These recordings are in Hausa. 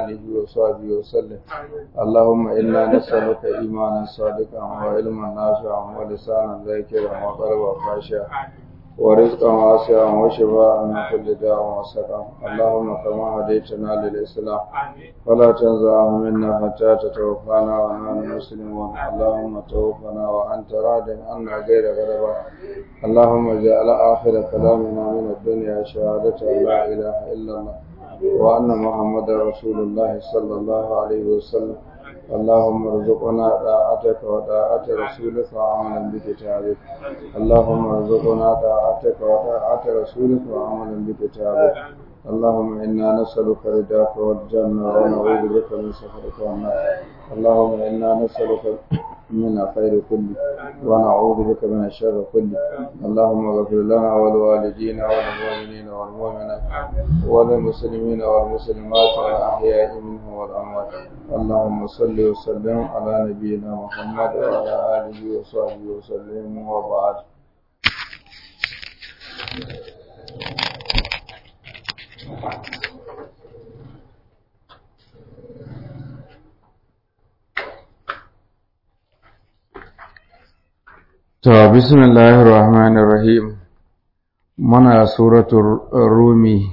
آله وصحبه وسلم اللهم إنا نسألك إيمانا صادقا وعلما نافعا ولسانا ذاكرا وقلبا خاشعا ورزقا واسعا وشفاء من كل داء وسقم اللهم كما هديتنا للإسلام فلا تنزعه منا حتى تتوفانا ونحن مسلمون اللهم توفنا وأنت راض عنا غير غضبان اللهم اجعل آخر كلامنا من الدنيا شهادة أن لا إله إلا الله وأن محمدا رسول الله صلى الله عليه وسلم اللهم ارزقنا طاعتك وطاعة رسولك وعملا بكتابك اللهم ارزقنا طاعتك وطاعة رسولك وعملا بكتابك اللهم إنا نسألك رضاك والجنة ونعوذ بك من سخطك والنار اللهم إنا نسألك من الخير كله ونعوذ بك من الشر كله اللهم اغفر لنا ولوالدينا وللمؤمنين والمؤمنات وللمسلمين والمسلمات الأحياء منهم والأموات اللهم صل وسلم على نبينا محمد وعلى آله وصحبه وسلم وبعد To, bismillahir rahmanir rahim muna suratul rumi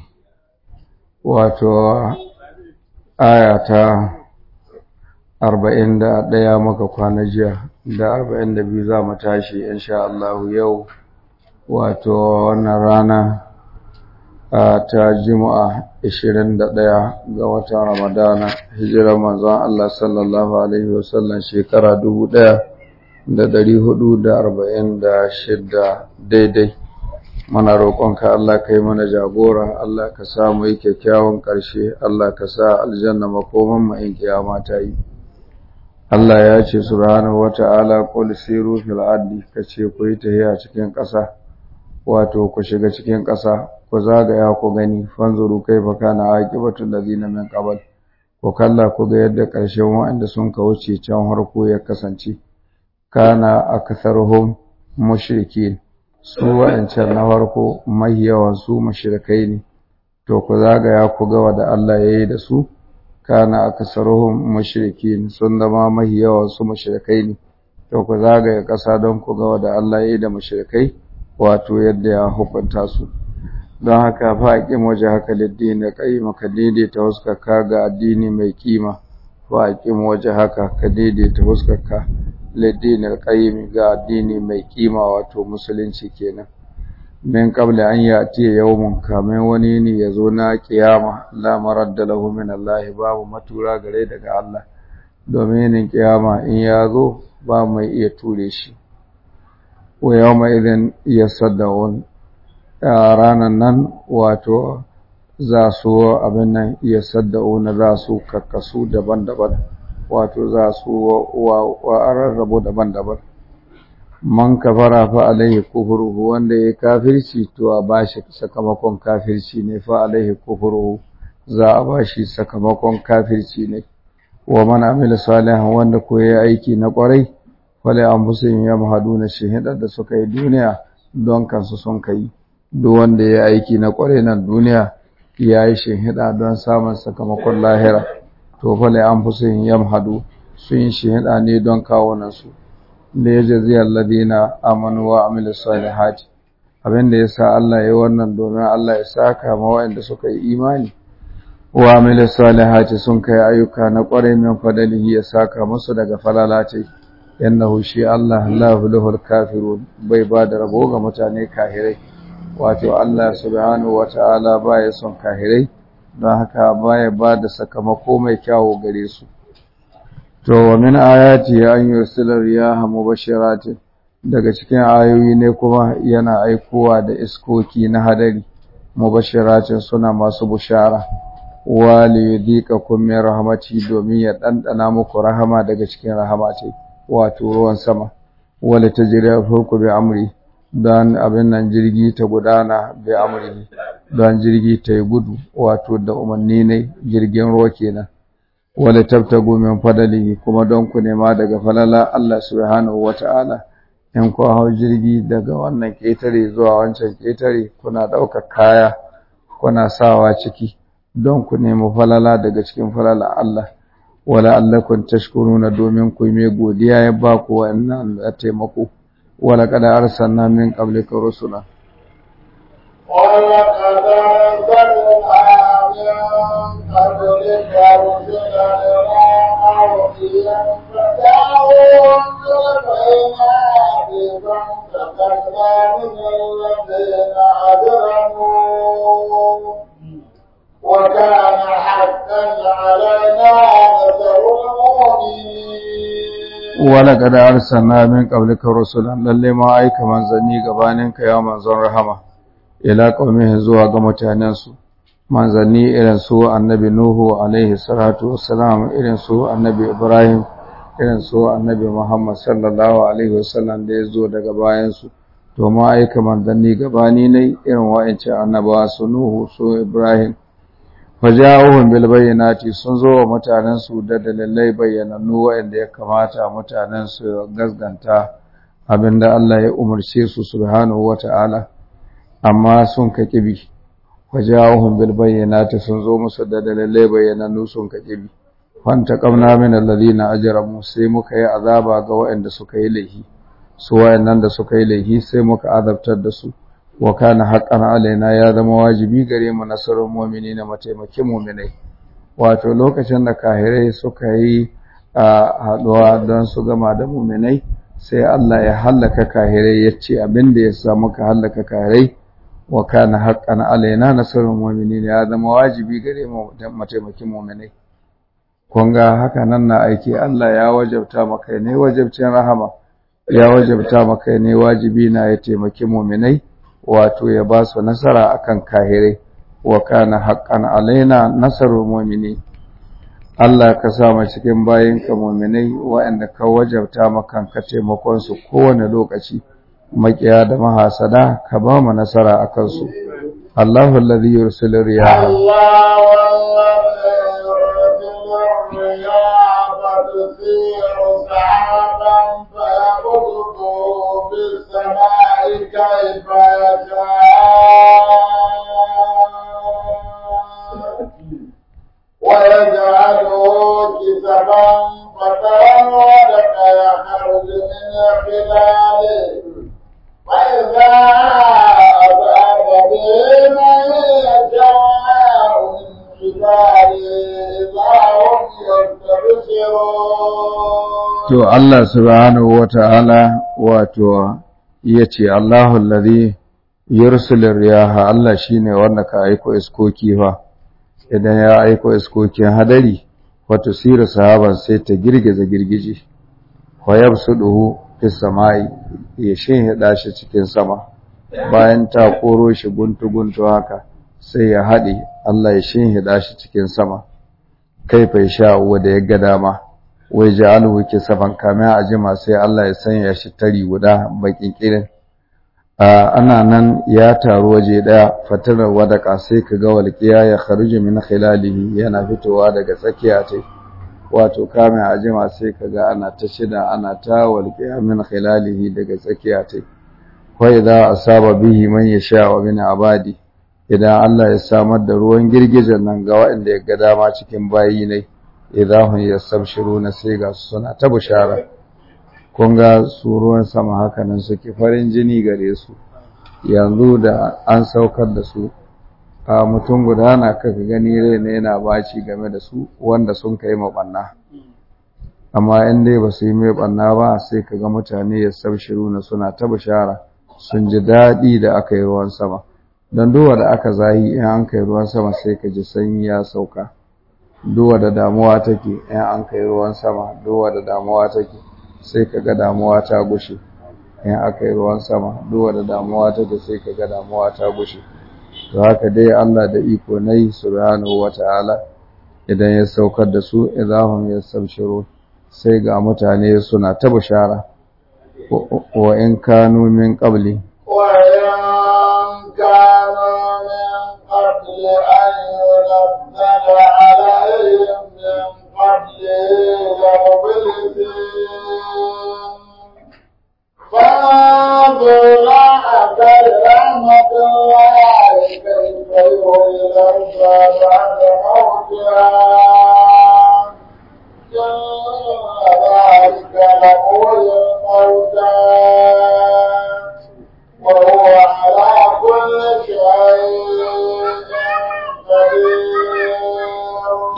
wato aya ta arba'in da ɗaya maka kwana jiya da arba'in da biyu za mu tashi insha Allah yau wato wannan rana ta juma'a ishirin da ɗaya ga watan ramadana hijirar manzon Allah sallallahu alaihi wasallam shekara dubu ɗaya da ɗari hudu da arba'in da shidda daidai muna roƙonka Allah ka yi mana jagora Allah ka sa mu yi kyakkyawan ƙarshe Allah ka sa aljanna makoman mu in kiyama ta yi Allah ya ce subhanahu wata'ala qul siru fil ardi kace ku yi tahiya cikin ƙasa wato ku shiga cikin ƙasa ku zagaya ku gani fanzuru kaifa kana aqibatul ladina min qabl ku kalla ku ga yadda ƙarshen waɗanda sun ka wuce can harko ya kasance kana aktharuhum mushrikin su wa'ancan na farko mai yawan su mushrikai ne to ku zagaya ku ga wanda Allah yayi da su kana aksaruhum mushrikin sun zama mai yawan su mushrikai ne to ku zagaya ƙasa don ku ga wanda Allah yayi da mushrikai wato yadda ya hukunta su don haka fa aqim wajhaka lid-din qayyim ka daidaita huskarka ga addini mai kima fa aqim wajhaka ka daidaita huskarka lid-din qayyim ga addini mai kima wato musulunci kenan min qabla an yati yawmun kamin wani ne yazo na kiyama la maradda lahu min Allah babu matura gare daga Allah domin nin kiyama in yazo ba mai iya ture shi wa yawma idin yasaddawun ranan nan wato za su abin nan yasaddawun za su kakkasu daban-daban wato za su wa rarrabu daban-daban man kafara fa alaihi kufruhu wanda ya kafirci to a bashi sakamakon kafirci ne fa alaihi kufruhu za a bashi sakamakon kafirci ne wa man amila salihan wanda ko ya aiki na kwarai fala anfusihim yamhaduna shahida da suka yi duniya don kansu sun kai duk wanda ya aiki na kwarai nan duniya ya yi shahida don samun sakamakon lahira to fala anfusihim yamhadu sun yi shahida ne don kawunan su da ya jaziyar ladina amanu wa amilu salihati abinda ya sa Allah ya wannan domin Allah ya saka ma waɗanda suka yi imani wa amilu salihati sun kai ayyuka na ƙwarai min fadalihi ya saka musu daga falalati yannahu shi Allah la yuflihul kafirun bai ba da rabo ga mutane kahirai wato Allah subhanahu wata'ala baya son kahirai don haka baya ba da sakamako mai kyawu gare su To, wa min ayati an yursila riyaha mubashiratin daga cikin ayoyi ne kuma yana aikowa da iskoki na hadari mubashiratin suna masu bushara wa li yudhiqakum min rahmati domin ya dandana muku rahama daga cikin rahamati wato ruwan sama wala tajri fulku bi amri dan abin nan jirgi ta gudana bi amri dan jirgi ta yi gudu wato da umarni ne jirgin ruwa kenan wala tabtagu min fadalihi kuma don ku nema daga falala Allah subhanahu wata'ala in ku hau jirgi daga wannan ketare zuwa wancan ketare kuna ɗaukar kaya kuna sawa ciki don ku nemi falala daga cikin falala Allah wala allakum tashkuruna domin ku mai godiya ya ba ku wannan taimako wala qad arsalna min qablika rusula ولقد أرسلنا من قبلك رسلا إلى قومهم فدعوهم بالبينات فانتقمنا من الذين أجرموا وكان حقا علينا نصر المؤمنين ولقد أرسلنا من قبلك رسلا lalle ma aika manzanni gabaninka ya manzon rahama ila qaumihi zuwa ga mutanensu manzanni irin su annabi nuhu alaihi salatu wassalam irin su annabi ibrahim irin su annabi muhammad sallallahu alaihi wasallam da ya zo daga bayansu to ma aika manzanni gabani ne irin wa'ancan annabawa su nuhu su ibrahim faja'uhum bil bayyinati sun zo wa mutanen su da dalilai bayyanannu wa'anda ya kamata mutanen su gasganta abinda Allah ya umarce su subhanahu wata'ala amma sun ka kibi faja'uhum bil bayyinati sun zo musu da dalilai bayyanannu sun ka kibi fanta qamna min alladhina ajramu sai muka yi azaba ga wa'anda suka yi laifi su wa'annan da suka yi laifi sai muka azabtar da su wa kana haqqan alaina ya zama wajibi gare mu nasarun mu'minina mataimakin mu'minai wato lokacin da kahirai suka yi haɗuwa don su gama da mu'minai sai Allah ya hallaka kahirai ya ce abin da ya sa muka hallaka kahirai wa kana haqqan alaina nasarun mu'minina ya zama wajibi gare mu mataimakin mu'minai kun ga haka nan na aiki Allah ya wajabta maka ne wajabcin rahama ya wajabta maka ne wajibi na ya taimaki mu'minai wato ya ba su nasara akan kahirai wa kana haqqan alaina nasarul mu'minin Allah ka sa mu cikin bayinka mu'minai waɗanda ka wajabta maka ka taimakon su kowane lokaci makiya da mahasada ka ba mu nasara akan su Allahu alladhi yursilu riyaha فتثير سحابا فيبسطه في السماء كيف يشاء ويجعله كسبا فترى الودق يخرج من خلاله فإذا أصاب به من يشاء من To Allah subhanahu wa ta'ala wato ya ce, Allahu alladhi yursilir riyaha Allah shine wanda ka aiko iskoki fa idan ya aiko iskokin hadari wato sira sahaban sai ta girgiza girgije wa yabsuduhu fis samai ya shinhida shi cikin sama bayan ta koro shi guntu guntu haka sai ya haɗe Allah ya shinhida shi cikin sama kai fa sha wanda ya ga dama wai ja'alhu kisafan kama a jima sai Allah ya sanya shi tari guda bakin kirin ana nan ya taru waje daya fatarar wadaka sai ka ga walqiya ya kharuju min khilalihi yana fitowa daga tsakiya ta wato kame a jima sai ka ga ana ta shida ana ta walqiya min khilalihi daga tsakiya ta wa idza asaba bihi man yasha wa min abadi idan Allah ya samar da ruwan girgijen nan ga waɗanda ya ga dama cikin bayi ne idan hun yastabshiruna sai ga suna ta bushara kun ga su ruwan sama haka nan suke farin jini gare su yanzu da an saukar da su a mutum guda na kaka gani rai na yana baci game da su wanda sun kai maɓanna amma in dai ba su yi mai ɓanna ba sai ka ga mutane ya sabshiru na suna ta bishara sun ji daɗi da aka yi ruwan sama don duwa da aka zahi in an kai ruwan sama sai ka ji sanyi ya sauka duwa da damuwa take in an kai ruwan sama duwa da damuwa take sai ka ga damuwa ta gushe in aka yi ruwan sama duwa da damuwa take sai ka ga damuwa ta gushe to haka dai Allah da iko nai subhanahu wata'ala idan ya saukar da su idahum yastabshiru sai ga mutane suna ta bishara wa in kanu min qabli وإن كانوا من قبل أن ينزل عليهم من قبله لمبلسين فانظر أثر رحمة الله كيف يحيي الأرض بعد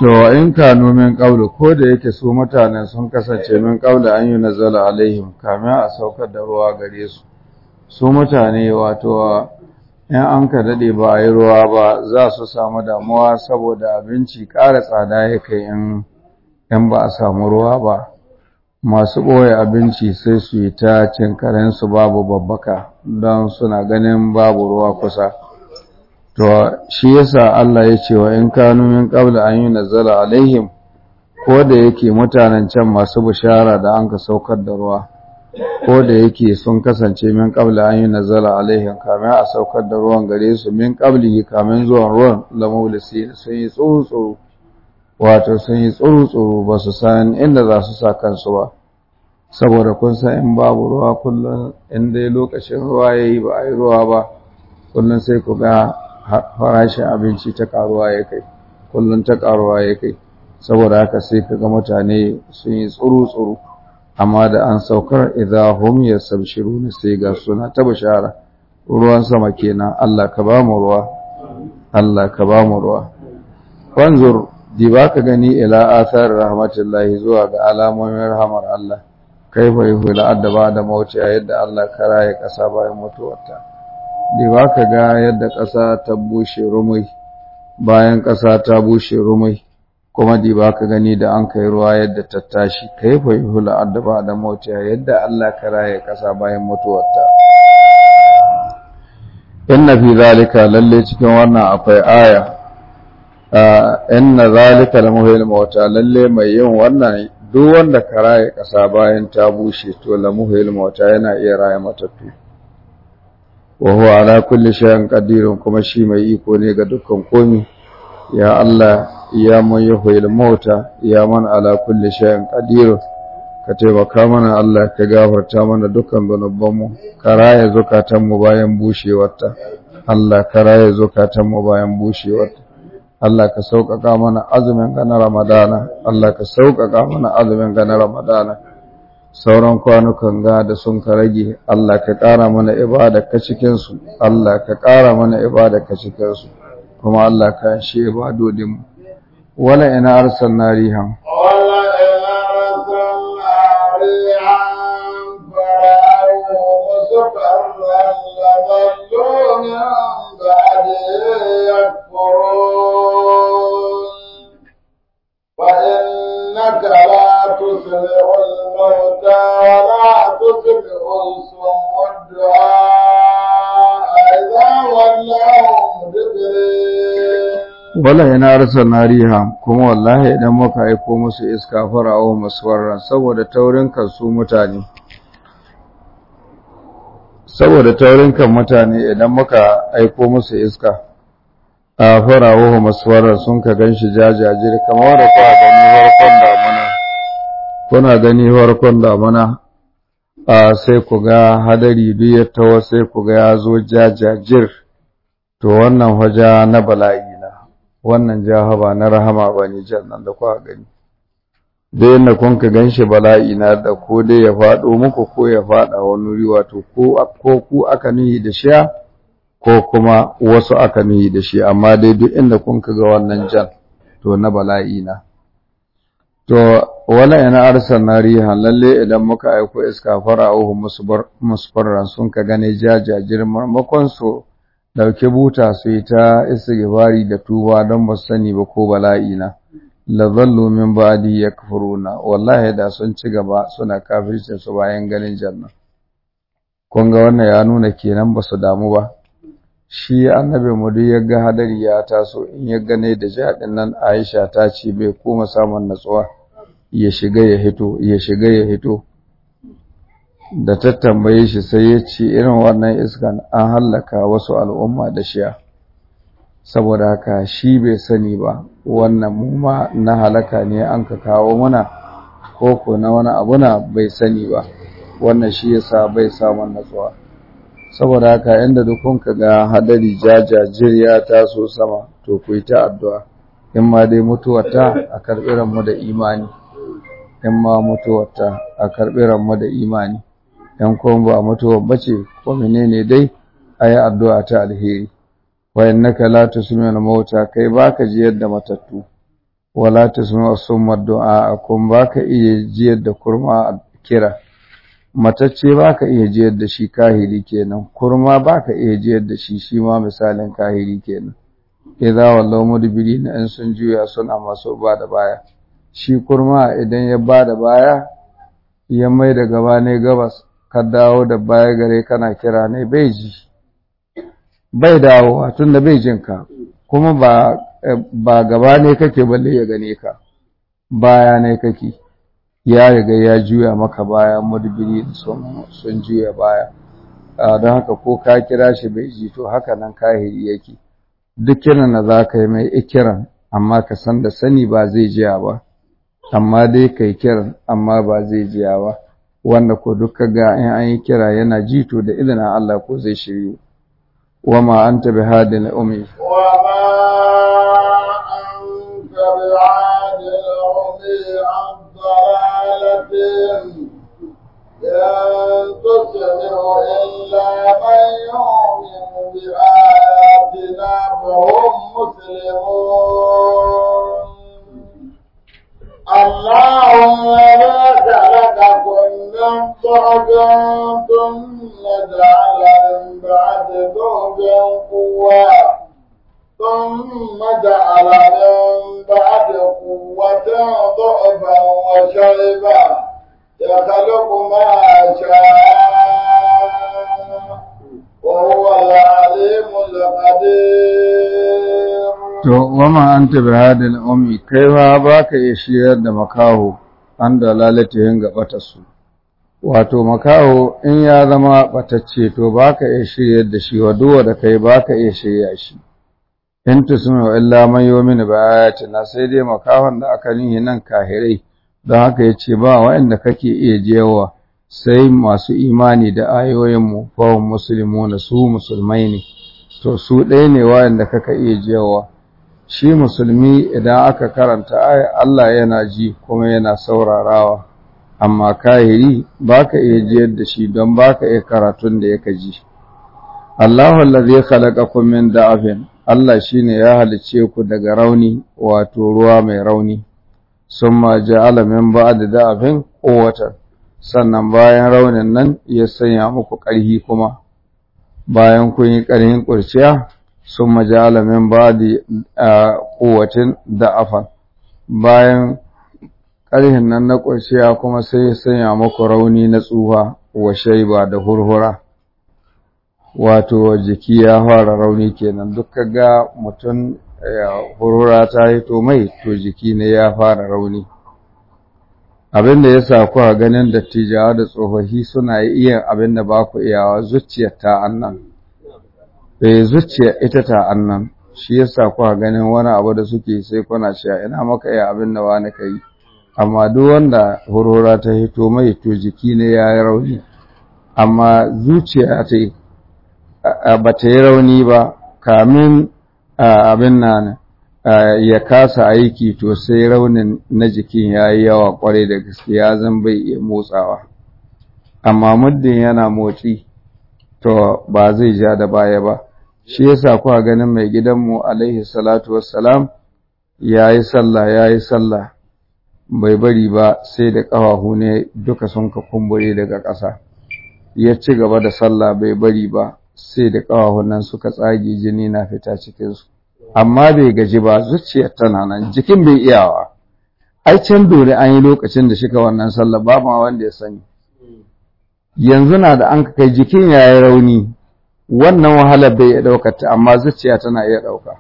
to in kanu min qablu ko da yake su mutanen sun kasance min qablu an yi nazala alaihim kamin a saukar da ruwa gare su su mutane wato in an ka dade ba a yi ruwa ba za su samu damuwa saboda abinci ƙara tsada ya kai in in ba a samu ruwa ba masu ɓoye abinci sai su yi ta cin karensu babu babbaka don suna ganin babu ruwa kusa to shi yasa Allah ya ce wa in kanu min qabla an yunzala alaihim ko da yake mutanen can masu bishara da an ka saukar da ruwa ko da yake sun kasance min qabla an yunzala alaihim kamin a saukar da ruwan gare su min qablihi kamin zuwan ruwan lamulisi sun yi tsuru wato sun yi tsuru ba su san inda za su sa kansu ba saboda kun san in babu ruwa kullum in dai lokacin ruwa yayi ba a yi ruwa ba kullum sai ku ga farashin abinci ta karuwa ya kai kullum ta karuwa ya kai saboda haka sai kaga mutane sun yi tsuru-tsuru amma da an saukar idza hum yastabshiruna sai ga suna ta bishara ruwan sama kenan Allah ka ba mu ruwa Allah ka ba mu ruwa wanzur di ba ka gani ila athar rahmatullahi zuwa ga alamomin rahmar Allah kaifa yuhil adaba da mauti yadda Allah kara ya kasa bayan mutuwarta da ba ka ga yadda ƙasa ta bushe rumai bayan ƙasa ta bushe rumai kuma di ba ka gani da an kai ruwa yadda ta tashi kai fa yuhula addaba da mautiya yadda Allah ka raye ƙasa bayan mutuwarta inna fi zalika lalle cikin wannan akwai aya inna zalika lamuhil mauta lalle mai yin wannan duk wanda ka raye ƙasa bayan ta bushe to lamuhil mauta yana iya raye matattu wa huwa ala kulli shay'in qadirun kuma shi mai iko ne ga dukkan komi ya Allah ya man yuhyil mauta ya man ala kulli shay'in qadirun ka taimaka mana Allah ka gafarta mana dukkan zanubanmu ka raya zukatanmu bayan bushewarta Allah ka raya zukatanmu bayan bushewarta Allah ka sauƙaƙa mana azumin ga na Ramadana Allah ka sauƙaƙa mana azumin ga na Ramadana sauran kwanukan ga da sun ka rage Allah ka ƙara mana ibada ka cikinsu Allah ka ƙara mana ibada ka cikinsu kuma Allah ka shi ibadodinmu wala ina arsalna rihan wala ina arsalna rihan fara'u musfarran laballu min ba'di yakfurun فإنك لا تسمع الموتى ولا تسمع الصم الدعاء إذا ولوا مدبرين wala yana arsalna riha kuma wallahi idan muka aiko musu iska fara'u musfarran saboda taurin kan su mutane saboda taurin kan mutane idan muka aiko musu iska a fara'u musfarran sun ka ganshi jajajir kamar da kuka gani farkon damuna kuna gani farkon damuna a sai ku ga hadari duk ya tawo sai ku ga ya zo jajajir to wannan waja na bala'i wannan jahaba na rahama ba ne jannan da kuka gani da yadda kun ka ganshi bala'i na da ko dai ya faɗo muku ko ya faɗa wani wuri wato ko ku aka nuhi da shi ko kuma wasu aka nuhi da shi amma dai duk inda kun ka ga wannan jan to na bala'i na to wala yana arsalna rihan lalle idan muka aiko iska fara'uhu musfarran sun ka gane jajajir marmakon su dauke buta su yi ta istighfari da tuba don ba sani ba ko bala'i na la zallu min ba'di yakfuruna wallahi da sun ci gaba suna kafircin su bayan ganin janna kun ga wannan ya nuna kenan ba su damu ba shi annabi mu duk yaga hadari ya taso in ya gane da jadin nan Aisha ta ce bai koma samun natsuwa ya shiga ya hito ya shiga ya hito da ta tambaye shi sai ya ce irin wannan iskan an hallaka wasu al'umma da shiya saboda haka shi bai sani ba wannan mu ma na halaka ne an ka kawo mana koko na wani abu na bai sani ba wannan shi yasa bai samun natsuwa saboda haka inda dukun ka ga hadari jajajir ya taso sama to ku yi ta addu'a in ma dai mutuwata a karɓi ranmu da imani in ma mutuwata a karɓi ranmu da imani ‘yan kuma ba mutuwar bace ko menene dai a yi addu'a ta alheri, wa innaka la tusmi'ul mauta kai baka ji yadda matattu, wala tasma'u summa du'a kun baka iya jiyar da kurma kira matacce baka iya jiyar da shi kahiri kenan kurma baka iya jiyar da shi shi ma misalin kahiri kenan idza wallahu mudbirina in sun juya suna masu ba da baya shi kurma idan ya ba da baya ya mai da gaba ne gabas ka dawo da baya gare kana kira ne bai ji bai dawowa tunda bai jin ka kuma ba ba gaba ne kake balle ya gane ka baya ne kake ya riga ya juya maka baya mudbiri sun sun juya baya don haka ko ka kira shi bai ji to haka nan kahiri yake duk kiran da za ka yi mai ikiran amma ka san da sani ba zai jiya ba amma dai kai kiran amma ba zai jiya ba wanda ko duka ga in an yi kira yana ji to da izinin Allah ko zai shiryu wama anta bihadil umi اللهم بارك لكم من ضعف ثم جعل من بعد ضعف قوة ثم جعل من بعد قوة ضعفا وشيبا يخلق ما شاء وهو العليم القدير To, wama an tabi hadin umi, kai ba ba ka iya shiyar da makaho an da lalatayin gabatarsu. Wato, makaho in ya zama ɓatacce, to ba ka iya shiryar da shi, wa duwa da kai ba ka iya shirya shi. In tusmi wa illa man yi mini na sai dai makahon da aka nihi nan kahirai, don haka ya ce ba waɗanda kake iya jewa sai masu imani da ayoyinmu, fawon musulmi su musulmai ne, to su ɗaya ne waɗanda kaka iya jewa. shi musulmi idan aka karanta aya Allah yana ji kuma yana saurarawa amma kahiri baka iya jiyar da shi don baka iya karatun da yake ji Allahu allazi khalaqakum min da'afin Allah shine ya halice ku daga rauni wato ruwa mai rauni summa ja'ala min ba'di da'afin quwwatan sannan bayan raunin nan ya sanya muku ƙarfi kuma bayan kun yi ƙarfin kurciya sun majala min ba da kowacin da'afan bayan ƙarhin nan na ƙurshiya kuma sai ya sanya maku rauni na tsuha wa shaiba da hurhura wato jiki ya fara rauni kenan duk ga mutum hurhura ta yi to mai to jiki ne ya fara rauni abin da ya sa kuwa ganin dattijawa da tsofaffi suna iya abin da ba ku iyawa zuciyar ta annan eh zuciya ita ta annan shi yasa kuka ganin wani abu da suke sai kuna cewa ina maka iya abin da wani kai amma duk wanda hurhura ta hito mai to jiki ne ya yi rauni amma zuciya ta ba ta yi rauni ba kamin abin nan ya kasa aiki to sai raunin na jikin ya yi yawa kwarai da gaske ya zan bai iya motsawa amma muddin yana motsi to ba zai ja da baya ba shi yasa kuwa ganin mai gidanmu alaihi salatu wassalam ya yi sallah ya yi sallah bai bari ba sai da ƙafafu ne duka sun ka kumbure daga ƙasa ya ci gaba da sallah bai bari ba sai da ƙafafun nan suka tsage jini na fita cikinsu amma bai gaji ba zuciyar tana nan jikin bai iyawa ai can dole an yi lokacin da shika wannan sallah ba ma wanda ya sani yanzu na da an kai jikin ya yi rauni wannan wahalar bai iya ɗaukar ta amma zuciya tana iya ɗauka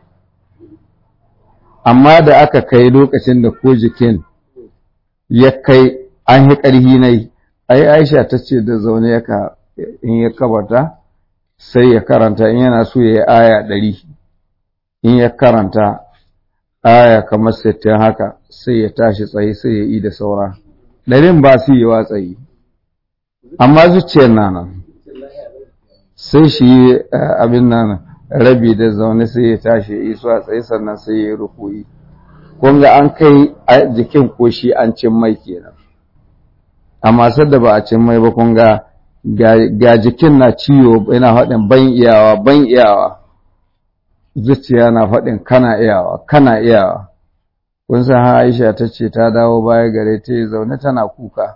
amma da aka kai lokacin da ko jikin ya kai an yi ƙarhi nai ai aisha ta ce da zaune yaka in ya kabarta sai ya karanta in yana so ya yi aya ɗari in ya karanta aya kamar sittin haka sai ya tashi tsaye sai ya yi da saura ɗarin ba su yi wa tsaye amma zuciyar na nan sai shi yi abin nan rabi da zaune sai ya tashi ya iso a tsaye sannan sai ya yi rukuyi kun ga an kai jikin ko shi an cin mai kenan amma sadda ba a cin mai ba kun ga ga jikin na ciwo yana faɗin ban iyawa ban iyawa zuciya na faɗin kana iyawa kana iyawa kun san ha Aisha ta ce ta dawo baya gare ta yi zaune tana kuka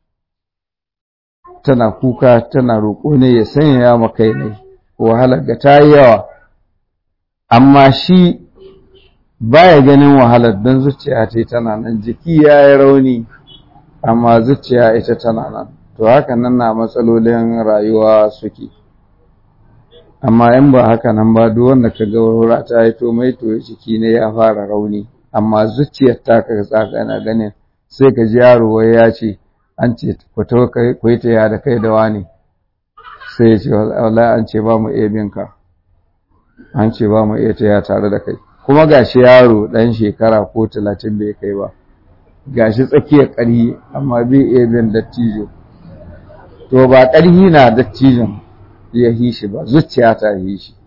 tana kuka tana roƙo ne ya sanya ma kai ne wahalar ga ta yi yawa amma shi baya ganin wahalar don zuciya ta tana nan jiki ya yi rauni amma zuciya ita tana nan to haka nan na matsalolin rayuwa suke amma in ba haka nan ba duk wanda ka ga wura ta yi to mai to jiki ne ya fara rauni amma zuciyar ta ka tsaka na ganin sai ka ji yaro wai ya ce an ce ku to ku yi ta da kai da wani sai ya ce wallahi an ce ba mu iya binka an ce ba mu iya taya tare da kai kuma gashi yaro ɗan shekara ko talatin bai kai ba gashi tsakiyar ƙarhi amma bai iya bin dattijo to ba ƙarhi na dattijon ya yi shi ba zuciya ta yi shi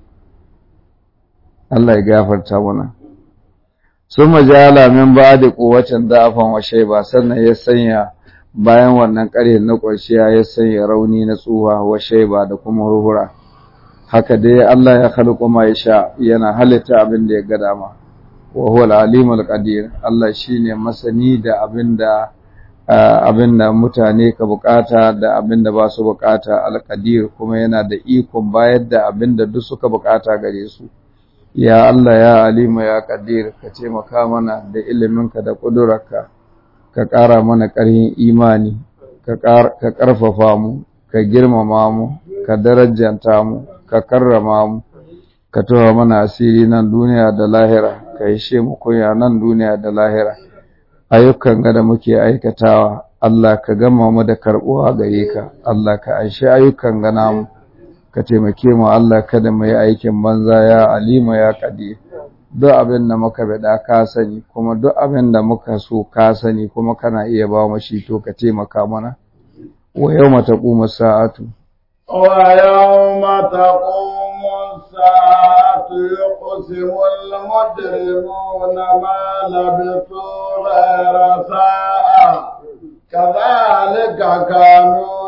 Allah ya gafarta mana sun majala min ba da kowacin da'afan washe ba sannan ya sanya bayan wannan ƙarhe na ƙwarshiya ya sanya rauni na tsuha washe ba da kuma hurhura haka dai Allah ya khalqu ma yasha yana halitta abin da ya ga dama wa huwa al-alimul qadir Allah shine masani da abinda abinda mutane ka bukata da abinda ba su bukata al-qadir kuma yana da ikon bayar da abinda duk suka bukata gare su ya Allah ya alima ya qadir ka taimaka mana da iliminka da kudurarka ka ƙara mana ƙarfin imani ka ƙarfafa mu ka girmama mu ka darajanta mu ka karrama mu ka tawa mana asiri nan duniya da lahira ka ishe mu kunya nan duniya da lahira ayyukan ga da muke aikatawa Allah ka gama mu da karbuwa gare ka Allah ka aishi ayyukan ga namu ka taimake mu Allah kada mu yi aikin banza ya alima ya qadir duk abin da muka bada ka sani kuma duk abin da muka so ka sani kuma kana iya ba mu shi to ka taimaka mana wa yawma taqumu sa'atu ويوم تقوم الساعة يقسم المجرمون ما لبثوا غير ساعة كذلك كانوا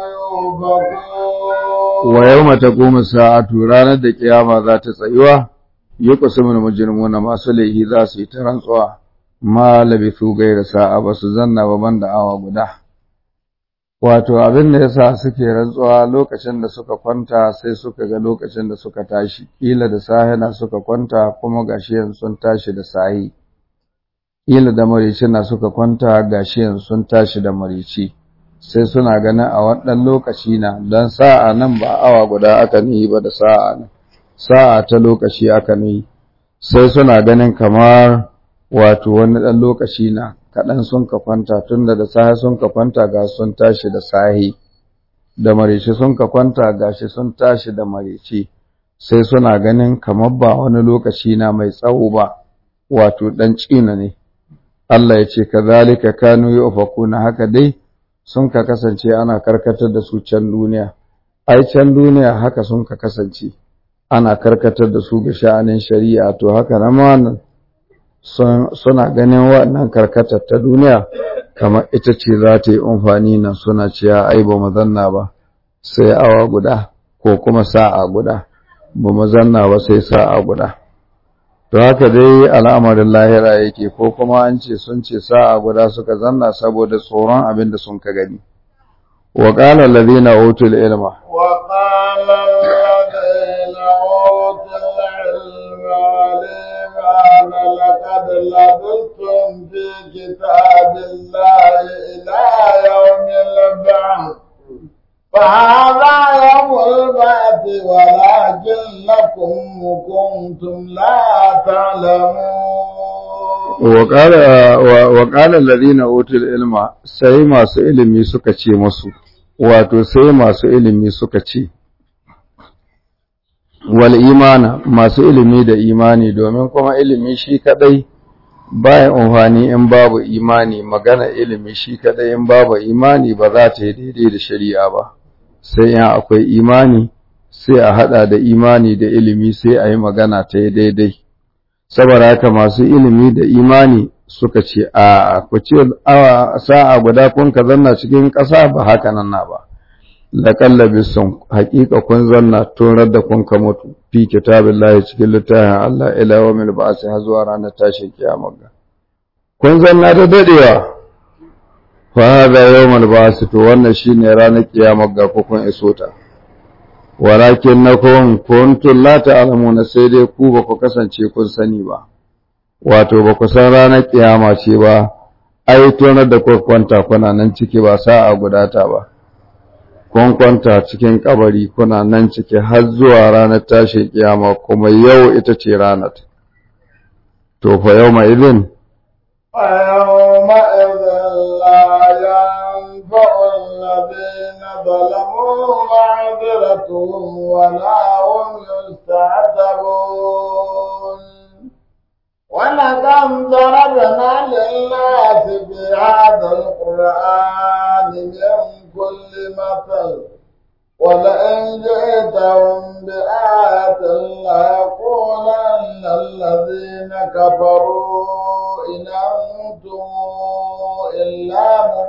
يؤفكون ويوم تقوم الساعة ranar da kiyama za ta tsayuwa yuqsimul mujrimuna masu laihi za su yi ta rantsuwa ma labithu gaira sa'a ba su zanna ba banda awa guda wato abin da yasa suke rantsuwa lokacin da suka kwanta sai suka ga lokacin da suka tashi kila da sahina suka kwanta kuma gashi yanzu sun tashi da sahi kila da marici na suka kwanta gashi yanzu sun tashi da marici sai suna ganin a wannan lokaci na don sa'a nan ba awa guda aka nihi ba da sa'a nan sa'a ta lokaci aka nihi sai suna ganin kamar wato wani ɗan lokaci na kaɗan sun ka kwanta tun da sahi sun ka kwanta ga sun tashi da sahi da marici sun ka kwanta ga shi sun tashi da marici sai suna ganin kamar ba wani lokaci na mai tsawo ba wato ɗan cina ne Allah ya ce kazalika kanu yufakuna haka dai sun ka kasance ana karkatar da su can duniya ai can duniya haka sun ka kasance ana karkatar da su ga sha'anin shari'a to haka na wannan suna ganin wannan karkatar ta duniya kamar ita ce za ta yi amfani nan suna cewa ai ba mu zanna ba sai awa guda ko kuma sa'a guda ba mu zanna ba sai sa'a guda to haka dai al'amarin lahira yake ko kuma an ce sun ce sa'a guda suka zanna saboda tsoron abin da sun ka gani wa qala alladhina utul ilma وقال الذين أوتوا العلم والإيمان لقد لبثتم في كتاب الله إلى يوم البعث فهذا يوم البعث ولكنكم كنتم لا تعلمون وقال وقال الذين اوتوا العلم sai masu ilimi suka ce musu wato sai masu ilimi suka ce wal imana masu ilimi da imani domin kuma ilimi shi kadai baya amfani in babu imani magana ilimi shi kadai in babu imani ba za ta yi daidai da shari'a ba sai in akwai imani sai a hada da imani da ilimi sai a yi magana ta yi daidai saboda haka masu ilimi da imani suka ce a ku ce sa'a guda kun ka zanna cikin ƙasa ba haka nan na ba laƙallabi sun haƙiƙa kun zanna tun da kun ka mutu fi kitabin lahi cikin littafin Allah ila wa mil ba sai har zuwa ranar tashin kiyama ga kun zanna da dadewa fa hada yawmal ba'th to wannan shine ranar kiyama ga kun iso ta walakin nakum kuntum la ta'lamuna sai dai ku ba ku kasance kun sani ba wato ba ku san ranar kiyama ce ba ai tonar da ku kwanta kuna nan ciki ba sa'a gudata ba kun kwanta cikin kabari kuna nan ciki har zuwa ranar tashin kiyama kuma yau ita ce ranar to fa yau ma idin فيومئذ لا ينفع الذين ظلموا معذرتهم ولا هم يستعتبون ولكم ضربنا للناس في هذا القرآن من كل مثل ولئن جئتهم بآية ليقولن الذين كفروا إن أنتم إلا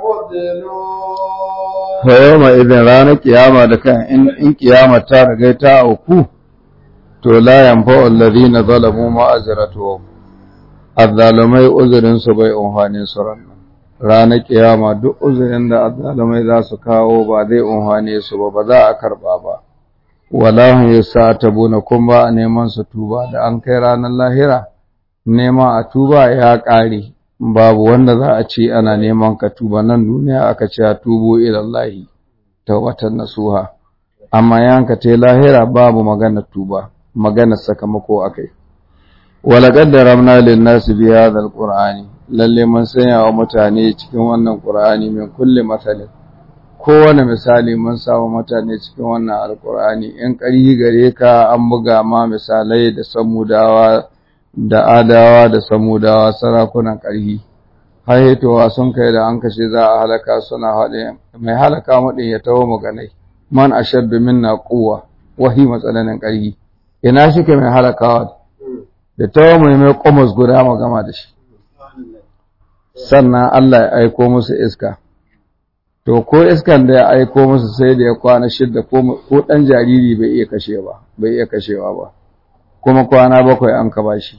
مبدلون فيوم إذن ranar kiyama da kan in kiyama ta riga ta auku to la yanfa'u alladhina zalamu ma'azratuhum azzalumai uzurin su bai umfani su ranar ranar kiyama duk uzurin da azzalumai za su kawo ba zai umfane su ba ba za a karba ba walahum yasatabuna kun ba a neman su tuba da an kai ranar lahira nema a tuba ya ƙare babu wanda za a ce ana neman ka tuba nan duniya aka ce a tubo ilallahi tawbatan nasuha amma yanka te lahira babu magana tuba magana sakamako akai wala qaddaramna lin nasi bi hadha alqur'ani lalle mun sanya wa mutane cikin wannan qur'ani min kulli masalin kowane misali mun samu mutane cikin wannan alqur'ani in ƙari gare ka an buga ma misalai da samudawa da adawa da samudawa sarakunan ƙarhi haihetowa sun kai da an kashe za a halaka suna haɗe mai halaka maɗin ya taho maganai man ashaddu minna quwwa wahi matsananin ƙarhi ina shi ke mai halakawa da taho mai mai ƙomas guda magama da shi sannan Allah ya aiko musu iska to ko iskan da ya aiko musu sai da ya kwana shidda ko ɗan jariri bai iya kashe ba bai iya kashewa ba kuma kwana bakwai an ka bashi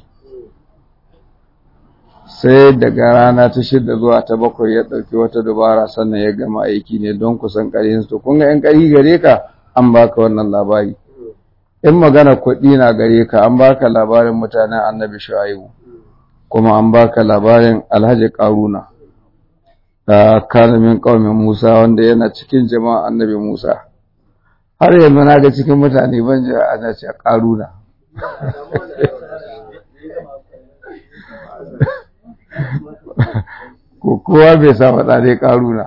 sai daga rana ta shida zuwa ta bakwai ya ɗauki wata dubara sannan ya gama aiki ne don kusan ƙarhin su kun ga ‘yan ƙari gare ka an baka wannan labari in magana kuɗi na gare ka an baka labarin mutanen annabi shu'aibu kuma an baka labarin alhaji ƙaruna da kalamin ƙaumin musa wanda yana cikin jama'a annabi musa har yanzu na ga cikin mutane ban ji ana ce ƙaruna kowa bai sa faɗa dai ƙaruna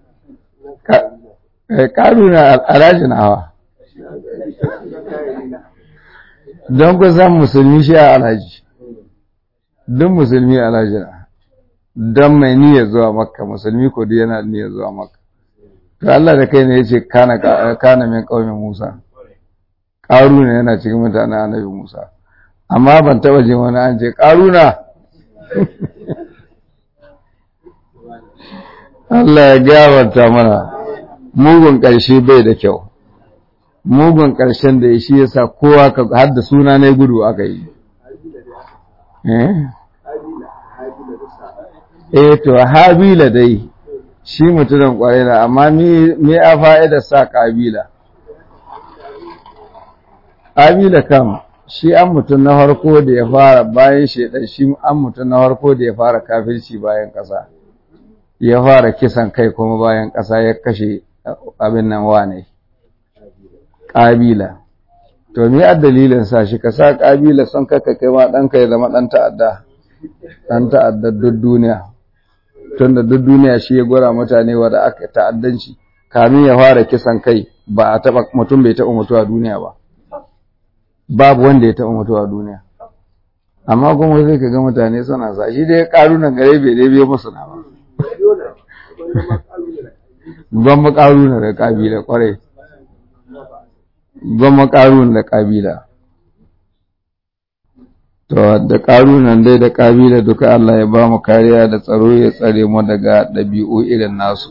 ƙaruna alhaji na hawa don kusan musulmi shi a alhaji don musulmi alhaji na don mai niyya zuwa makka musulmi ko duk yana niyya zuwa makka to Allah da kai ne ya ce kana min ƙaumin musa ƙaruna yana cikin mutanen annabi musa amma ban taɓa jin wani an ce ƙaruna Allah ya gabata mana mugun ƙarshe bai da kyau mugun ƙarshen da shi yasa kowa ka har da suna ne gudu aka yi eh to habila dai shi mutumin kwarai na amma me a fa'ida sa kabila kabila kam shi an mutum na harko da ya fara bayan shaidan shi an mutum na harko da ya fara kafirci bayan ƙasa ya fara kisan kai kuma bayan ƙasa ya kashe abin nan wane ƙabila to me a dalilin sa shi ka sa ƙabila son kaka kai ma ɗanka ya zama ɗan ta'adda ɗan ta'adda duk duniya tun da duk duniya shi ya gwara mutane wadda aka ta'addanci kamin ya fara kisan kai ba a taɓa mutum bai taɓa mutuwa duniya ba babu wanda ya taɓa mutuwa duniya amma kuma zai ka ga mutane suna sa shi dai ƙarunan gare bai dai biyo musu na ba gwamma ƙaruna da ƙabila ƙwarai gwamma ƙaruna da ƙabila to da ƙarunan dai da ƙabila duka Allah ya ba mu kariya da tsaro ya tsare mu daga ɗabi'u irin nasu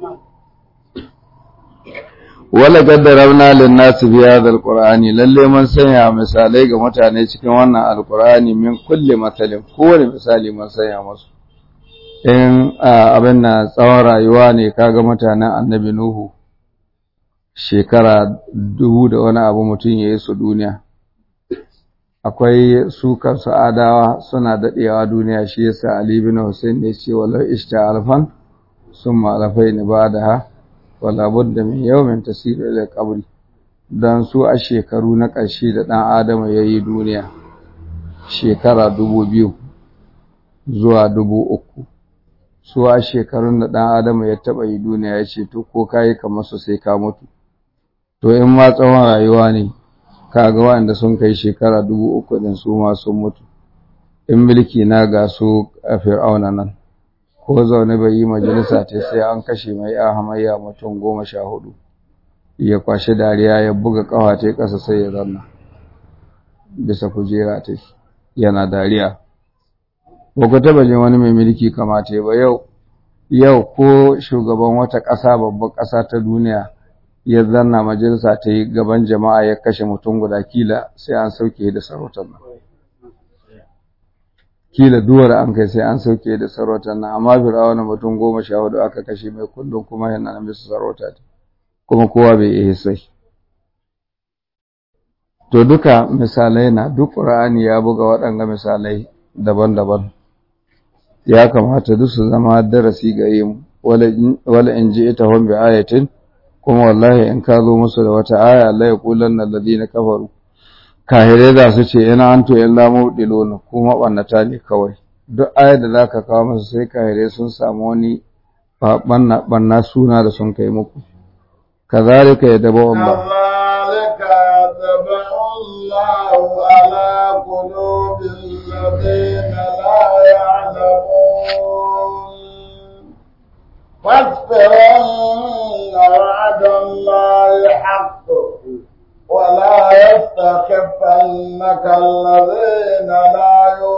wala gaddarabna lin nasi bi hadha alqur'ani lalle mun sanya misalai ga mutane cikin wannan alqur'ani min kulli masalin kowane misali mun sanya musu in abin na tsawon rayuwa ne kaga mutanen annabi nuhu shekara dubu da wani abu mutum ya yi su duniya akwai su kansu adawa suna daɗewa duniya shi yasa ali bin hussein ne ce walau ishta alfan sun malafai ni ba da ha wala budda min yawmin tasiru ila qabri dan su a shekaru na ƙarshe da ɗan adama ya yi duniya shekara dubu biyu zuwa dubu uku su a shekarun da ɗan adama ya taɓa yi duniya ya ce to ko ka yi kamar su sai ka mutu to in ma tsawon rayuwa ne ka ga waɗanda sun kai shekara dubu uku ɗin su ma sun mutu in mulki na ga su a fir'auna nan ko zaune bai yi majalisa ta sai an kashe mai ya hamayya mutum goma sha hudu ya kwashi dariya ya buga ƙawa ta ƙasa sai ya zanna bisa kujera ta yana dariya ba ku taba jin wani mai mulki kamata ba yau yau ko shugaban wata ƙasa babban ƙasa ta duniya ya zanna majalisa ta yi gaban jama'a ya kashe mutum guda kila sai an sauke da sarautar nan kila duwar an kai sai an sauke da sarautar nan amma fir'auna mutum goma sha hudu aka kashe mai kullum kuma yana nan bisa sarauta kuma kowa bai iya sai to duka misalai na duk ƙur'ani ya buga waɗanga misalai daban-daban ya kamata duk su zama darasi gare mu wala in ji ita hon bi ayatin kuma wallahi in ka zo musu da wata aya la yaqulanna alladhina kafaru kahire za su ce ina antu illa mudiluna kuma bannata ne kawai duk ayar da zaka kawo musu sai kahire sun samu wani banna banna suna da sun kai muku kazalika yadabu Allah كذلك يطبع الله على قلوب الذين لا يعلمون فاصبر إن وعد الله حق ولا يستخفنك الذين لا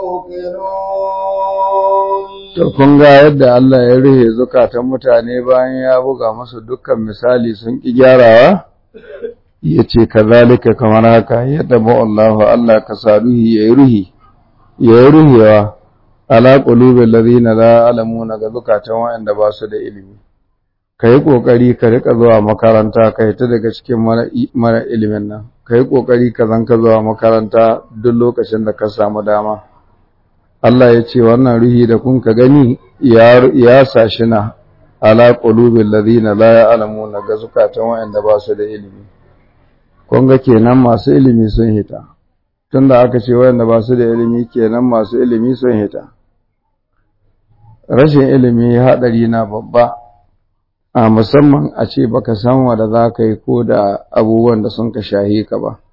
يوقنون To, kun ga yadda Allah ya rihe zukatan mutane bayan ya buga masu dukkan misali sun ƙi gyarawa? Ya ce, ka zalika kamar haka, yadda Allah Allah ka sa ruhi ya yi ruhi, ya yi ruhewa, ala ƙulubin lazina la alamu na ga zukatan waɗanda ba su da ilimi. Ka yi ƙoƙari ka riƙa zuwa makaranta, ka yi ta daga cikin mara ilimin nan, ka yi ƙoƙari ka zanka zuwa makaranta duk lokacin da ka samu dama. Allah ya ce wannan ruhi da kun ka gani ya sashi na ala qulubil ladina la ya'lamuna ga zukatan wayanda ba su da ilimi kun ga kenan masu ilimi sun hita tunda aka ce wayanda ba su da ilimi kenan masu ilimi sun hita rashin ilimi hadari na babba a musamman a ce baka san wanda za ka yi ko da abubuwan da sun ka shahi ka ba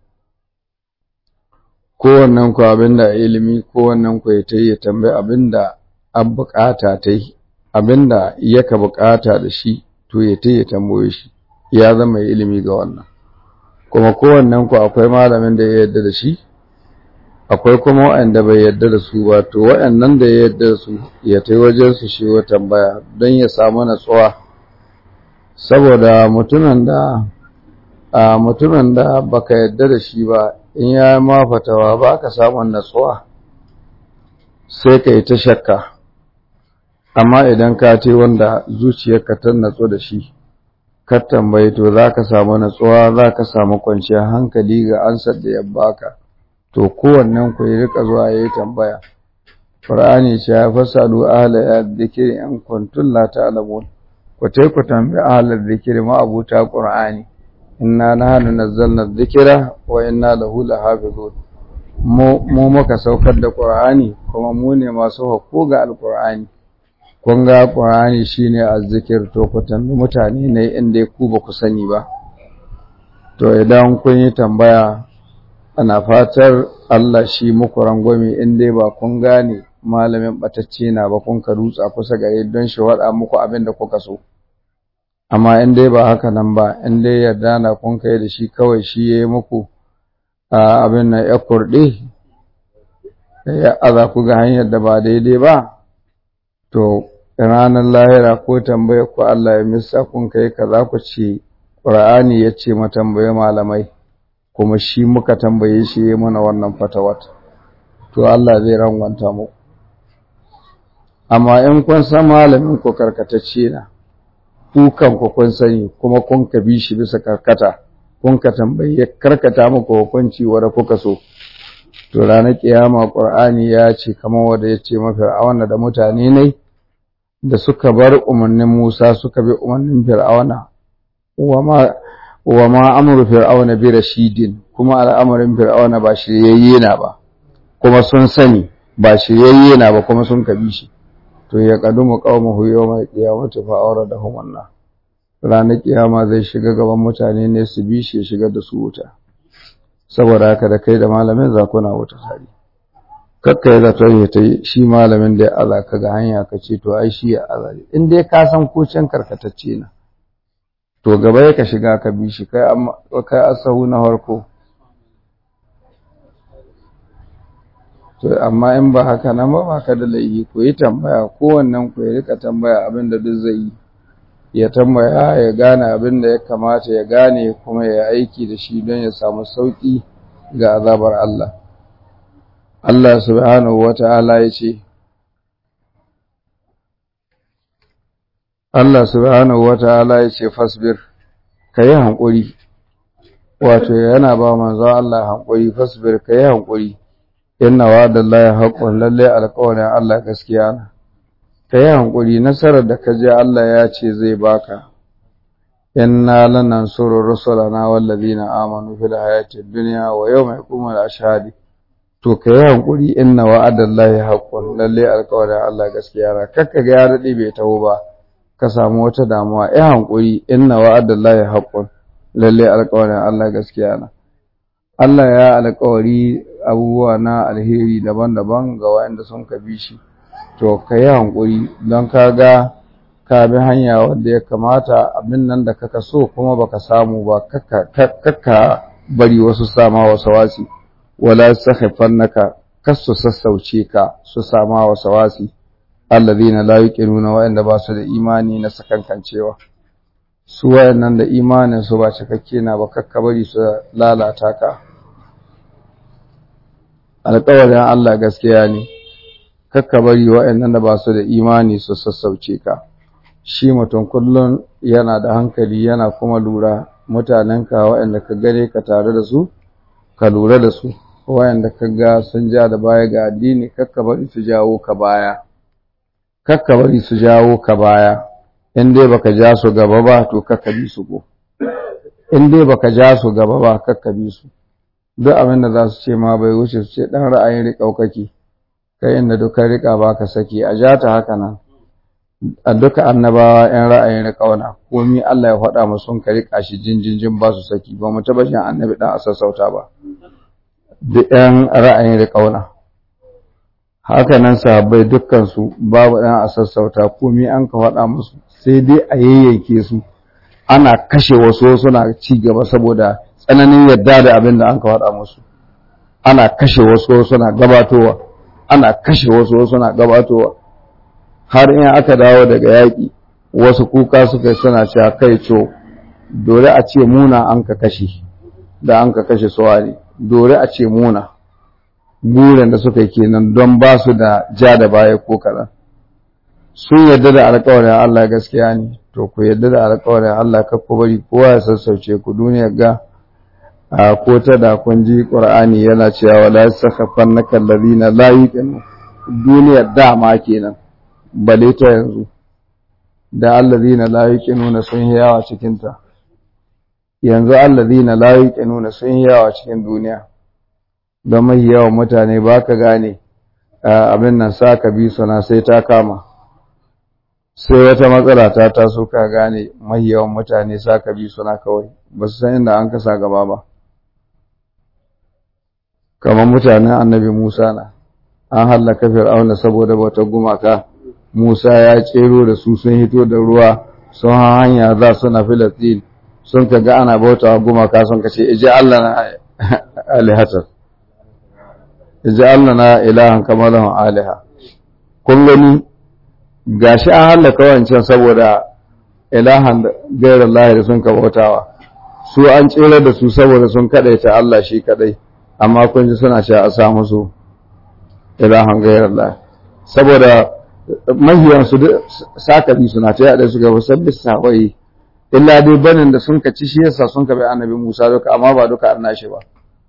kowannen ku abinda ilimi kowannen ku ya ta yi tambayi abinda an bukata ta yi abinda yaka bukata da shi to ya ta yi tambaye shi ya zama ilimi ga wannan kuma kowannen ku akwai malamin da ya yarda da shi akwai kuma waɗanda bai yarda da su ba to waɗannan da ya yarda da su ya ta wajen su shi wa tambaya don ya samu natsuwa saboda mutumin da a mutumin da baka yarda da shi ba in ya ma fatawa ba ka samun natsuwa sai ka yi ta shakka amma idan ka ce wanda zuciyarka ta natsu da shi ka tambayi to za ka samu natsuwa za ka samu kwanciyar hankali ga ansar da ya baka to kowannen ku yi rika zuwa ya yi tambaya Qur'ani ce ya fasalu ahla ya dhikri in kuntum la ta'lamun ku tai ku tambayi ahla dhikri ma abuta Qur'ani inna nahnu nazzalna dhikra wa inna lahu lahafizun mu mu muka saukar da Qur'ani kuma mu ne masu hakko ga Al-Qur'ani kun ga Qur'ani shine azzikir to ku tambayi mutane ne inda ku ba ku sani ba to idan kun yi tambaya ana fatar Allah shi muku rangwame in dai ba kun gane malamin batacce na ba kun ka rutsa kusa gare don shi wada muku abin da kuka so amma in dai ba haka nan ba in dai yarda na kun kai da shi kawai shi ya yi muku abin na ya kurɗe ya aza ku ga hanyar da ba daidai ba to ranar lahira ko tambayar ku Allah ya misa kun kai kaza ku ce Qur'ani ya ce ma tambaye malamai kuma shi muka tambaye shi ya mana wannan fatawat to Allah zai rangwanta mu amma in kun san malamin ku karkatacce na ku kanku kun sani kuma kun ka bi shi bisa karkata kun ka tambayi ya karkata muku hukunci wanda kuka so to ranar kiyama qur'ani ya ce kamar wanda ya ce mafi fir'auna da mutane ne da suka bar umarnin Musa suka bi umarnin fir'auna wa ma wa ma amru fir'auna bi rashidin kuma al'amarin fir'auna ba shiryayye na ba kuma sun sani ba shiryayye na ba kuma sun kabi shi to ya kadumu qaumahu yawma qiyamati fa awradahum annar ranar kiyama zai shiga gaban mutane ne su bi shi ya shiga da su wuta saboda haka da kai da malamin za ku na wuta tare kakka ya zato ya ta shi malamin da ya aza ka ga hanya ka ce to ai shi ya aza in dai ka san ko can karkatacce na to gaba ya ka shiga ka bi shi kai kai asahu na farko to amma in ba haka nan ba ba ka da laifi ku yi tambaya kowannen ku ya rika tambaya abin da duk zai yi ya tambaya ya gane abin da ya kamata ya gane kuma ya aiki da shi don ya samu sauƙi ga azabar Allah. Allah subhanahu wa ta'ala ya ce, Allah subhanahu wa ta'ala ya ce, Fasbir, ka yi hankuri, wato yana ba manzo Allah hankuri, fasbir ka yi hankuri, inna wa da Allah ya haƙon lalle alƙawarin Allah gaskiya na. ka yi hankuri nasarar da ka je Allah ya ce zai baka inna lanansuru rusulana wallazina amanu fil hayati dunya wa yawma yaqumul ashhadi to ka yi hankuri inna wa'adallahi haqqun lalle alƙawarin Allah gaskiya na kakka ga ya dade bai taho ba ka samu wata damuwa yi hankuri inna wa'adallahi haqqun lalle alƙawarin Allah gaskiya na Allah ya alƙawari abubuwa na alheri daban-daban ga waɗanda sun ka bi shi to ka yi hankuri don ka ga ka bi hanya wanda ya kamata abin nan da kaka so kuma baka samu ba kakka bari wasu sama wasu wasi wala sakhifannaka kasu sassauce ka su sama wasu wasi allazina la yuqinuna wa'anda ba su da imani na sakankancewa su wayannan da imanin su ba cikakke na ba kakka bari su lalata ka alƙawarin Allah gaskiya ne kakka bari waɗannan da ba su da imani su sassauce ka shi mutum kullum yana da hankali yana kuma lura mutanenka waɗanda ka gane ka tare da su ka lura da su waɗanda ka ga sun ja da baya ga addini kakka bari su jawo ka baya kakka bari su jawo ka baya in dai baka ja su gaba ba to kakka bi su go in dai baka ja su gaba ba kakka bi su duk abin da za su ce ma bai wuce su ce ɗan ra'ayin riƙaukaki kai inda duka riƙa ba ka saki a ja ta haka nan a duka annabawa ‘yan ra'ayin riƙauna komi Allah ya faɗa mu sun ka riƙa shi jinjinjin ba su saki ba mu taɓa shan annabi ɗan a sassauta ba duk ‘yan ra'ayin riƙauna haka nan sahabbai dukkansu babu ɗan a sassauta komi an ka faɗa musu sai dai a yayyanke su ana kashe wasu suna ci gaba saboda tsananin yadda da abin da an ka faɗa musu ana kashe wasu suna gabatowa ana kashe wasu suna gabatowa har in aka dawo daga yaƙi wasu kuka suka suna cewa kai co dole a ce muna an ka kashe da an ka kashe suwari dole a ce muna burin da suka yi kenan don ba su da ja da baya ko kaɗan sun yarda da alƙawarin Allah gaskiya ne to ku yarda da alƙawarin Allah ka ku bari kowa ya sassauce ku duniyar ga a ko ta da kun ji Qur'ani yana cewa wala yasakhafannaka allazina la yuqinu duniyar dama kenan bale ta yanzu da allazina la yuqinuna sun yawa cikin ta yanzu allazina la yuqinuna sun yawa cikin duniya don mai yawan mutane baka gane abin nan saka bi suna sai ta kama sai wata matsala ta taso ka gane mai yawan mutane saka bi suna kawai ba su san inda an kasa gaba ba kamar mutanen annabi Musa na an hallaka fir'auna saboda bautar gumaka Musa ya tsero da su sun hito da ruwa sun hanya za su na Filistin sun kaga ana bauta gumaka sun kace ije Allah na alihatar ije Allah na ilahan kamalan aliha kun gani gashi an hallaka wancan saboda ilahan gairar lahi da sun ka bautawa su an tsere da su saboda sun kadaita Allah shi kadai amma kun ji suna cewa a sa musu ilahan gairar lahi saboda mahiyansu sakabi suna ta yaɗa su gaba sabbi sawaye illa dai banin da sun kaci shi yasa sun kabi annabi Musa duka amma ba duka an nashi ba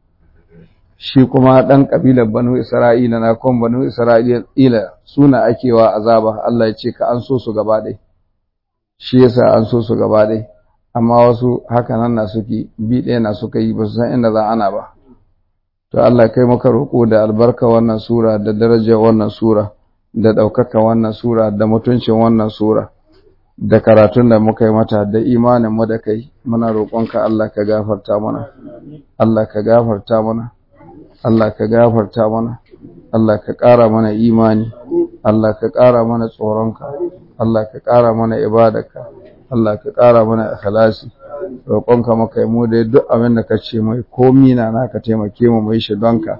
shi kuma dan kabilar banu Isra'ila na kon banu Isra'ila suna akewa azaba Allah ya ce ka an so su gaba ɗaya shi yasa an so su gaba ɗaya amma wasu haka nan na suke bi ɗaya na suka yi ba su san inda za ana ba to Allah kai maka roƙo da albarka wannan sura da darajar wannan sura da ɗaukaka wannan sura da mutuncin wannan sura da karatun da muka yi mata da imanin mu da kai muna roƙonka Allah ka gafarta mana Allah ka gafarta mana Allah ka gafarta mana Allah ka ƙara mana imani Allah ka ƙara mana tsoronka Allah ka ƙara mana ibadarka Allah ka ƙara mana ikhlasi roƙonka maka yi mu dai duk abin da ka ce mai komi na naka taimake mu mai shi donka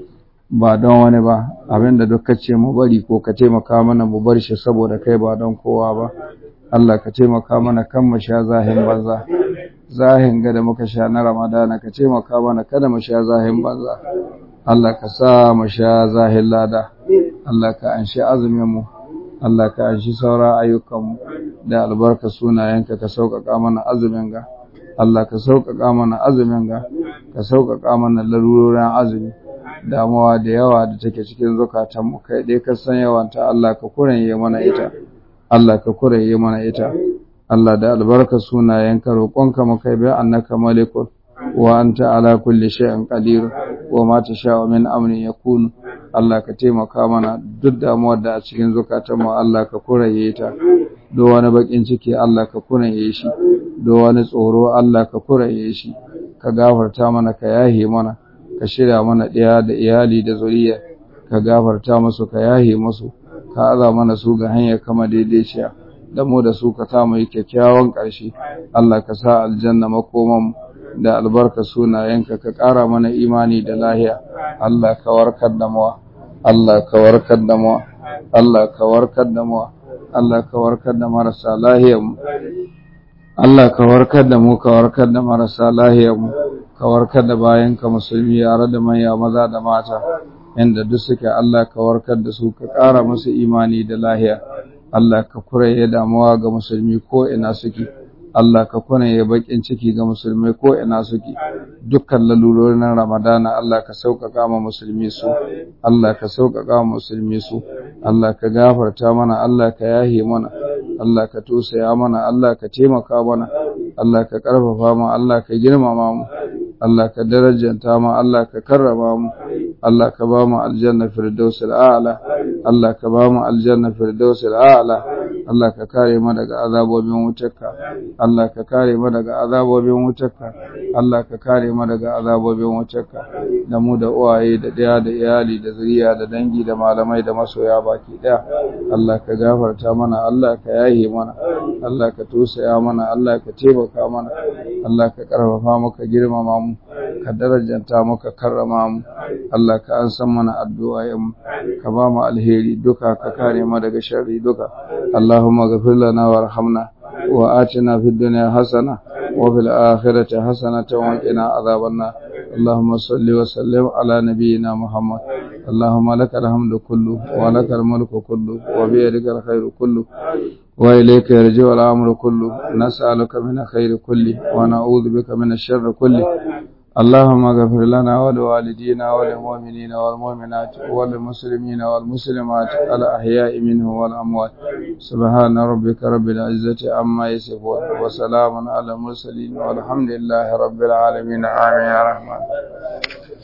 ba don wani ba abin da duk ka ce mu bari ko ka taimaka mana mu bar shi saboda kai ba don kowa ba Allah ka taimaka mana kan mu sha zahin banza zahin ga da muka sha na Ramadana ka taimaka mana kada mu sha zahin banza Allah ka sa mu sha zahin lada Allah ka anshi azumin mu Allah ka anshi saura ayyukanmu da albarka sunayenka ka sauƙaƙa mana azumin ga Allah ka sauƙaƙa mana azumin ga ka sauƙaƙa mana larurorin azumi damuwa da yawa da take cikin zukatanmu kai dai ka san yawanta Allah ka kuranye mana ita Allah ka kuranye mana ita Allah da albarka sunayenka roƙonka mu kai bai annaka malikun wa anta ala kulli shay'in qadir wa ma tasha'u min amrin yakun Allah ka taimaka mana duk damuwar da a cikin zukatanmu Allah ka kuraye ta do wani bakin ciki Allah ka kuraye shi do wani tsoro Allah ka kuraye shi ka gafarta mana ka yahe mana ka shirya mana ɗaya da iyali da zuriya ka gafarta musu ka yahe musu ka aza mana su ga hanyar kama daidaiciya da mu da su ka sa mu yi kyakkyawan ƙarshe Allah ka sa aljanna makoman da albarka sunayenka ka ƙara mana imani da lahiya Allah ka warkar da mu Allah ka warkar da mu Allah ka warkar da mu Allah ka warkar da marasa lahiyar mu Allah ka warkar da mu ka warkar da marasa lahiyar mu ka warkar da bayanka musulmi yare da manya maza da mata inda duk suke Allah ka warkar da su ka ƙara musu imani da lahiya Allah ka kuraye damuwa ga musulmi ko ina suke Allah ka kuraye bakin ciki ga musulmai ko ina suke dukkan lalurorin Ramadana Allah ka sauƙaƙa ma musulmi su Allah ka sauƙaƙa ma musulmi su Allah ka gafarta mana Allah ka yahe mana Allah ka tosaya mana Allah ka taimaka mana Allah ka ƙarfafa mu Allah ka girmama mu Allah ka darajanta mu Allah ka karrama mu Allah ka ba mu aljanna firdausil a'la Allah ka ba mu aljanna firdausil a'la Allah ka kare mu daga azabobin wutarka Allah ka kare mu daga azabobin wutarka Allah ka kare mu daga azabobin wutarka da mu da uwaye da daya da iyali da zuriya da dangi da malamai da masoya baki daya Allah ka gafarta mana Allah ka yahe mana Allah ka tosaya mana Allah ka taimaka mana Allah ka karfafa mu ka girmama mu ka darajanta mu ka karrama mu Allah ka an san mana addu'o'in mu ka ba mu alheri duka ka kare mu daga sharri duka Allahumma ghfir lana warhamna wa atina fid dunya hasana wa fil akhirati hasanatan wa qina adhaban nar اللهم صل وسلم على نبينا محمد اللهم لك الحمد كله ولك الملك كله وبيدك الخير كله وإليك يرجع الأمر كله نسألك من الخير كله ونعوذ بك من الشر كله اللهم اغفر لنا ولوالدينا وللمؤمنين والمؤمنات وللمسلمين والمسلمات الأحياء منهم والأموات سبحان ربك رب العزة عما يصفون وسلام على المرسلين والحمد لله رب العالمين آمين يا رحمن